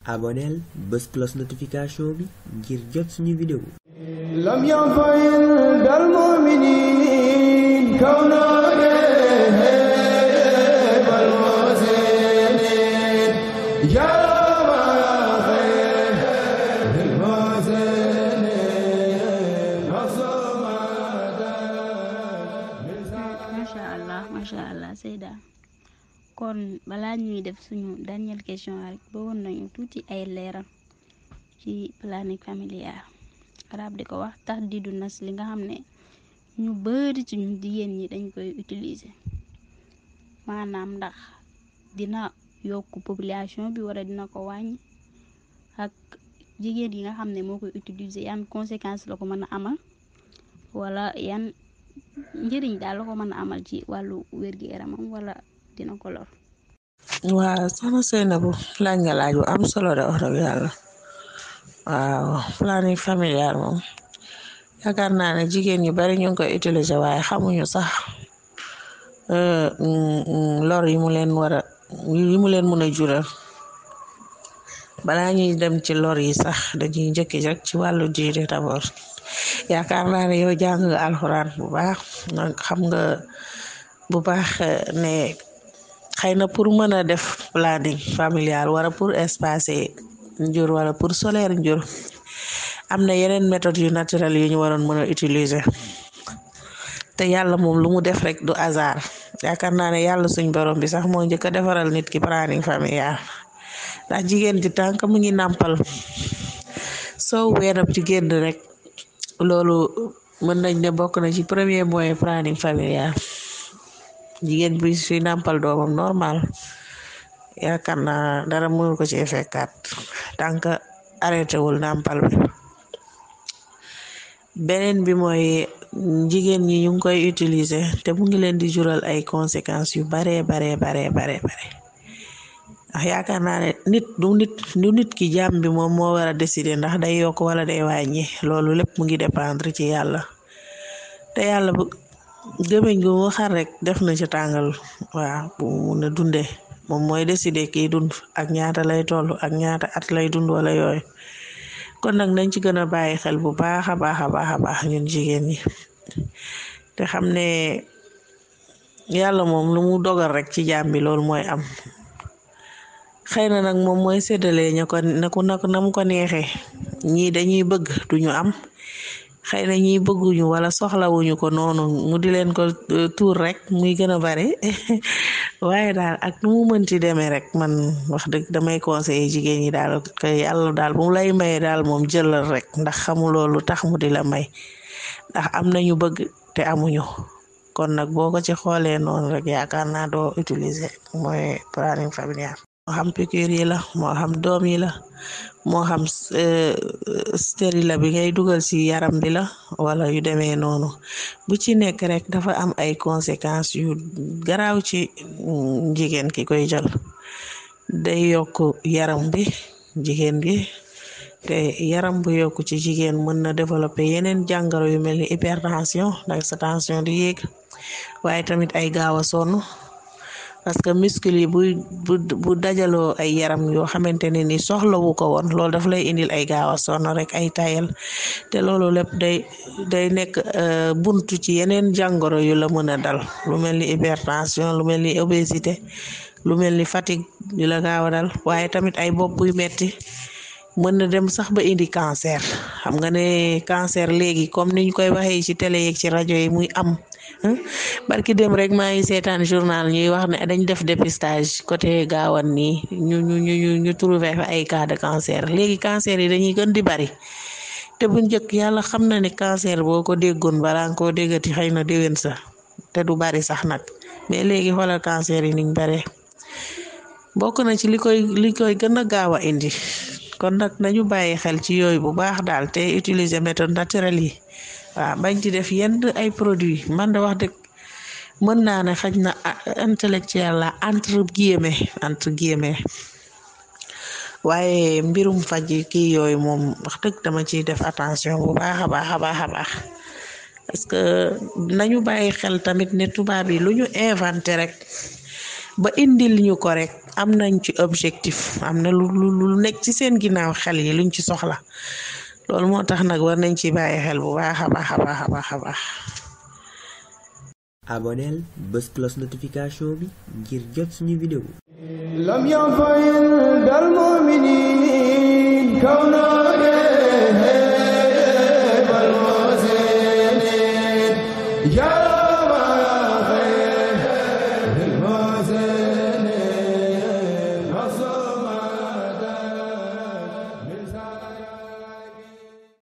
aboneel bés cloche notification bi ngir jot suñu vidéo لم ينفعل المؤمنين كونا والمحسنين يا خير المحسنين macha allah macha allah Seyda kon balaa ñuy def suñu dernière question rek bëggoon nañu tuuti ay leeral ci planning familial arab di ko wax tax di du nas li nga xam ne ñu bari ci ñu jigéen ñi dañ koy utiliser maanaam ndax dina yokk population bi wala dina ko wàññi ak jigéen yi nga xam ne moo koy utiliser yan conséquences la ko mën a amal wala yan njëriñ daal la ko mën a amal ci wàllu wér-gu-yaramam wala dina ko lor waaw soxna Seynabou laaj nga laaj bu am solo de wax dëgg yàlla waaw planning familial moom yaakaar naa ne jigéen ñu bari ñu ngi koy utiliser waaye xamuñu sax lor yi mu leen war a yi mu leen mën a jural balaa ñuy dem ci lor yi sax dañuy njëkki rek ci wàllu diine d'abord yaakaar naa ne yow jàng nga alxuraan bu baax nag xam nga bu baax ne xëy na pour mën a def planning familial wala pour espacer njur wala pour solaire njur am na yeneen méthode yu naturel yu ñu waroon mën a utiliser te yàlla moom lu mu def rek du hasard yaakaar naa ne yàlla suñ borom bi sax moo njëkk a defaral nit ki planning familial ndax jigéen ji tànk mu ngi nàmpal soo weenam ci génn rek loolu mën nañ ne bokk na ci premier moyen planning familial jigéen bi suy nàmpal doomam normal yaakaar naa dara mënul ko ci fekkaat tant que arrêté wul nàmpal bi beneen bi mooy jigéen ñi ñu ngi koy utiliser te mu ngi leen di jural ay conséquences yu baree baree baree baree bare ndax yaakaar naa ne nit du nit du nit ki jàmm bi moom moo war a décider ndax day yokk wala day wàññi loolu lépp mu ngi dépendre ci yàlla te yàlla bu gémmiñ gu mu xar rek def na ci tàngal waaw bu mun a dundee moom mooy décider kii dund ak ñaata lay toll ak ñaata at lay dund wala yooyu kon nag nañ ci gën a bàyyi xel bu baax a baax a baax a baax ñun jigéen ñi te xam ne yàlla moom lu mu dogal rek ci jaam bi loolu mooy am xëy na nag moom mooy séddale ña ko na ko na mu ko neexee ñii dañuy bëgg duñu am xëy na ñiy bëgguñu wala soxlawuñu ko noonu mu di leen ko tuur rek muy gën a bari waaye daal ak nu mu mënti demee rek man wax dëgg damay conseiller jigéen ñi daal que yàlla daal bu mu lay maye daal moom jëlal rek ndax xamuloo lu tax mu di la may ndax am nañu bëgg te amuñu kon nag boo ko ci xoolee noonu rek yaakaar naa doo utiliser mooy planning familial moo xam piqûre yi la moo xam doom yi la moo xam stérile bi ngay dugal ci yaram bi la wala yu demee noonu bu ci nekk rek dafa am ay conséquences yu garaaw ci jigéen ki koy jël day yokk yaram bi jigéen bi te yaram bu yokk ci jigéen mën na développer yeneen jàngoro yu mel ni hypertension ndax sa tension di yéeg waaye tamit ay gaaw a sonn parce que muscle yi bu bu bu dajaloo ay yaram yoo xamante ne ni soxlawu ko woon loolu daf lay indil ay gaaw a sonn rek ay tayal te loolu lépp day day nekk buntu ci yeneen jàngoro yu la mën a dal lu mel ni hypertension lu mel ni obésité lu mel ni fatigue yu la gaaw a dal waaye tamit ay bopp buy metti mën na dem sax ba indi cancer xam nga ne cancer léegi comme niñ koy waxee ci télé yeeg ci rajo yi muy am barki dem rek maa ngi seetaan journal ñuy wax ne dañ def dépistage côté gaawan nii ñu ñu ñu ñu trouvé fa ay cas de cancer léegi cancer yi dañuy gën di bari te bu njëkk yàlla xam na ne cancer boo ko déggoon balaa nga koo déggati xëy na déwén sa te du bari sax nag mais léegi xoolal cancer yi niñ bare bokk na ci li koy li koy gën a gaaw a indi kon nag nañu bàyyi xel ci yooyu bu baax daal te utiliser méthode naturelle yi waaw bañ ci def yenn ay produits man de wax dëgg mën naa ne xaj na intellectuel la entre guillemets entre guillemets waaye mbirum faj kii yooyu moom wax dëgg dama ciy def attention bu baax a baax a baax a baax parce que nañu bàyyi xel tamit ne tubaab yi lu ñu inventé rek ba indil ñu ko rek am nañ ci objectif am na lu lu lu nekk ci seen ginnaaw xel yi luñ ci soxla loolu moo tax nag war nañ ci bàyyi xel bu baax a baax a baax a baax a baax aboneel bés cloche notification bi ngir jot suñu vidéo لم ينفع دار المؤمنين كونه